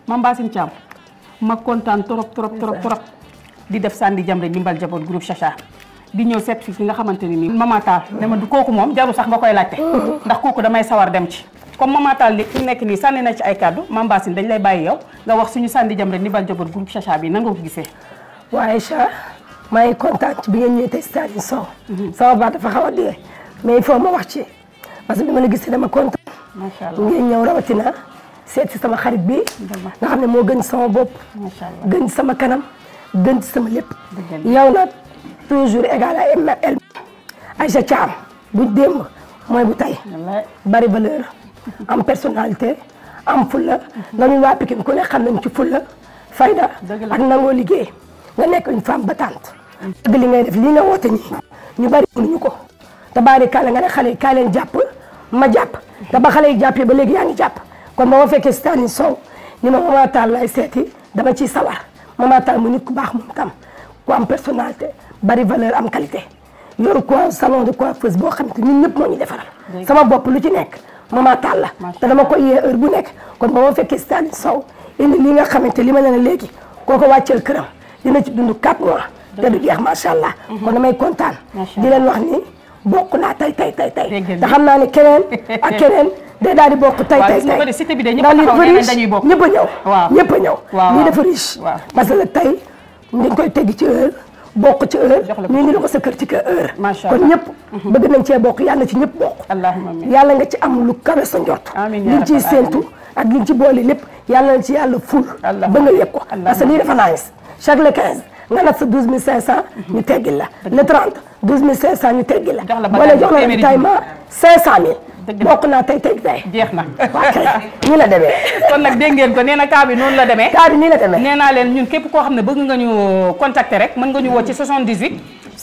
Mame Bassine Thiam ma kontaan trop trop trop trop di def sànni Jamra ndimbal jaboot groupe Chacha di ñëw seet fi ki nga xamante ni nii Mama Tall ne ma du kooku moom jaru sax nga koy laajte ndax kooku damay sawar dem ci comme Mama Tall li fi nekk nii sànni na ci ay kàddu Mame Bassine dañ lay bàyyi yow nga wax suñu sànni Jamra ndimbal jaboot groupe Chacha bi nan nga ko gisee waaye Aïcha maa ngi kontaan ci bi ngeen ñëwee tey Stade Sow sama baat dafa xaw a dee mais il faut ma wax ci parce que bi ma la gisee dama kontaan macha allah ngeen ñëw rawatina seet si sama xarit bi nga xam ne moo gën sama bopp macha allah gën ci sama kanam gën ci sama lépp Dëgg yow nag toujours égal à ML Aïcha Thiam bu démb mooy bu tey wallaay bari valeur am personnalité am fulla nga ñun waa Pikine ku ne xam nañ ci fulla fayda Dëgg la. ak nangoo liggéey nga nekk une femme battante dëgg li ngay def lii nga woote nii ñu bari mënuñu ko te bari kàlla nga ne xale yi kaay leen jàpp ma jàpp te ba xale yi jàppee ba léegi yaa ngi jàpp kon ba ma fekkee Stani Sow ni ma Mama Tall lay seeti dama ciy sawar Mama Tall mu nit ku baax moom tam ku am personnalité bari valeur am qualité yoru quoi salon de coiffeuse boo xam te ñun ñëpp moo ñu defaral sama bopp lu ci nekk Mama Tall la Macha te dama koy yee heure bu nekk kon ba ma fekkee Stani Sow indi li nga xamante li ma ne la léegi koo ko wàcceel këram dina ci dund 4 mois te du jeex macha allah kon damay kontaan Macha di leen wax ni bokk naa tay tay tay tay Dégg ngeen te xam naa ne keneen ak keneen day daal di bokk tay Waaw, tay gis nga tay ko de cité bi de ñëpp ndax lii taxaw dafa nee nañ riche dañuy bokk. ñëpp a ñëw Waaw. ñëpp a ñëw Waaw, lii waaw. dafa riche Waaw. parce que tey dañ koy tegg ci heure bokk ci heure Jox la ko ñu ngi la ko sa kër ci kër heure Macha kon Allah. ñëpp bëgg nañ cee bokk yàlla na ci ñëpp bokk allahumma amin yàlla nga ci am lu kawe sa njort Amiin yaa liñ ciy rabbal séentu ak liñ ci boole lépp yàlla na ci yàlla ful Allah. ba nga yëg ko Allah. parce que lii dafa nice chaque le 15 nga nat sa 12500 ñu teggil la le 30 12500 ñu teggil la Jox la boo bagage leen jox la téeméeri ravitaillement 500000 Dëgg la. bokk naa tey tey tey jeex na waa kay nii la demee kon nag dégg ngeen ko nee na cas bi noonu la demee kaa bi nii la demee nee naa leen ñun képp koo xam ne bëgg nga ñu contacter rek mën nga ñu woo ci 78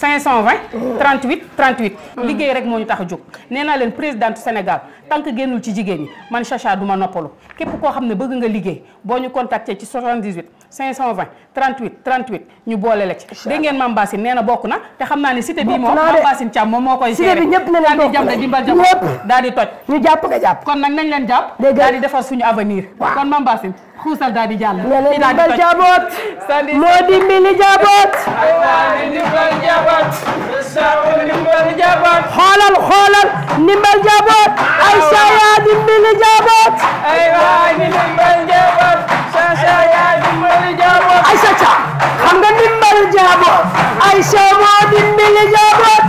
520 38 38 liggéey rek moo ñu tax a jóg nee naa leen présidente Sénégal tant que génnul ci jigéen ñi man Chacha du ma noppalu képp koo xam ne bëgg nga liggéey boo ñu contacter ci 78 520 38 38 ñu boole la ci dégg ngeen Mame Bassine nee na bokk na te xam naa ne cité bii Bokk moom naa Mame de. Bassine Thiam moom moo koy Cité gérer bi ñëpp ne leen daal di bokk jam nañ. de dimbal jam Ñëpp. daal di toj ñu jàpp nga jàpp kon nag nañ leen jàpp Dégg nga. daal di defar suñu avenir Waaw. kon Mame Bassine xuusal daal di jàll ne leen Fii daal di dimbal toj. jaboot Sandi- moo dimbali jaboot xoolal xoolal ndimbal jaboot Aïcha yaa dimbali jaboot Aïcha Thiam xam nga ndimbal jaboot Aïcha moo dimbali jaboot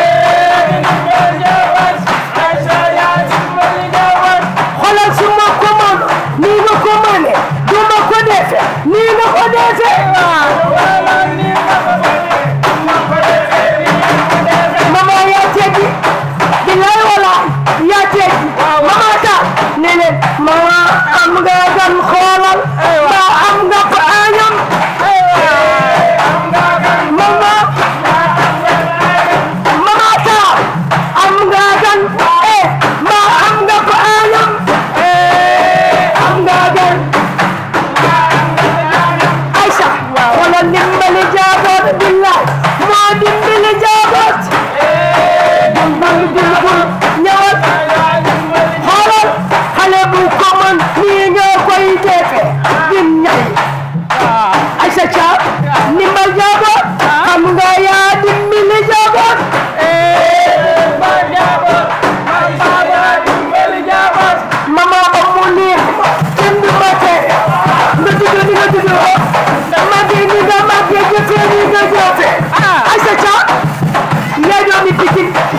xoolal su ma ko mën nii nga ko mëne du ma ko defe nii nga ko defe mama yaa teggi billaay walaay yaa teggi mama ta ne leen mama am nga gan xoolal ba am nga ko añam mama mama ta am nga gan eh ma am nga ko añam am nga gan Aïcha xoolal dimbali jaaboot billaay moo dimbali jaaboot dimbal dimbal ñëwal xoolal xale bu ko mën nii nga koy defe dim ñay Aïcha Thiam dimbal jaaboot xam nga yaa dimbali jaaboot mama ba mu neex kenn du ma tere nga juddoo ni nga juddoo màggee ni nga màggee jëfee ni nga jëfee Aïcha Thiam yaa doomi Pikine